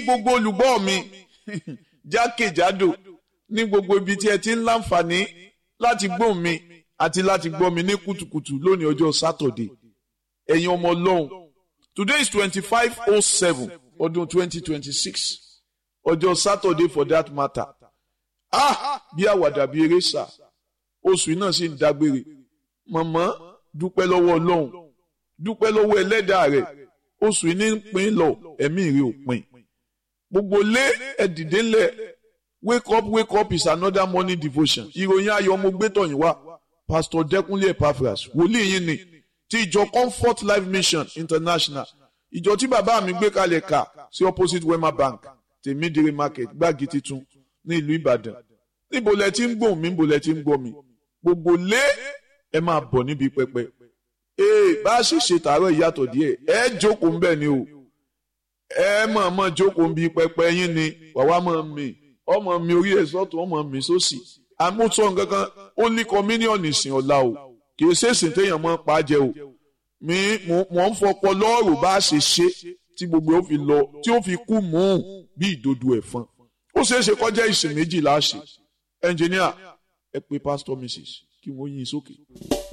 gbogbo olùgbọ́ mi jákèjádò ní gbogbo ibi tí ẹ ti ń láǹfààní láti gbóhùn mi àti láti gbọ́ mi ní kùtùkùtù lónìí ọjọ́ sátọ̀dé ẹ̀yin ọmọ ọlọ́run today is twenty-five oh seven ọdún twenty twenty-six ọjọ́ sátọ̀dé for that matter ah bí àwàdà bí eré sà oṣù náà sì ń dágbére mọ̀mọ́ dúpẹ́ lọ́wọ́ ọlọ́run dúpẹ́ lọ́wọ́ ẹlẹ́dàá rẹ̀ oṣù yìí ní ń pín lọ ẹ̀mí rẹ̀ ò pín gbogbo lé ẹ̀dìdé ńlẹ̀ wake up wake up is another morning devotion ìròyìn ayọ̀ mo gbé tọ̀yìn wá pastor dẹ́kunlé epaphras wòlíì yín ni ti ìjọ comfort life mission international ìjọ tí bàbá mi gbé kalẹ̀ kà sí opposite wema bank tèmídìrí market gbági titun ní ìlú ìbàdàn níbo lẹ ti ń gbóhùn mi níbo lẹ ti ń gbọ́ mi gbogbo lé ẹ máa bọ̀ níbi pẹpẹ ee bá a ṣe ṣe tààrọ̀ ìyàtọ̀ díẹ̀ ẹ jókòó ń bẹ̀ ni o ẹ mọ̀ mọ̀ jókòó ń bi pẹpẹ yín ni wàá mọ̀ mi ọmọ mi orí ẹ̀ sọ́tún ọmọ mi sósì àmúṣọ nǹkankan ó ní kọmíníọ̀nù ìsìn ọ̀la o kì í ṣèṣìn téèyàn mọ́ pa á jẹ o mi mọ̀ ń fọpọ lọ́ọ̀rù bá a ṣe ṣe tí gbogbo ó fi lọ tí ó fi kú mú un bí ìdodo ẹ̀fọn ó ṣeé ṣe kọjá ìsìn méjì láṣẹ ẹnjìníà ẹ pé pásítọ̀ mrs kí wọ́n yín sókè.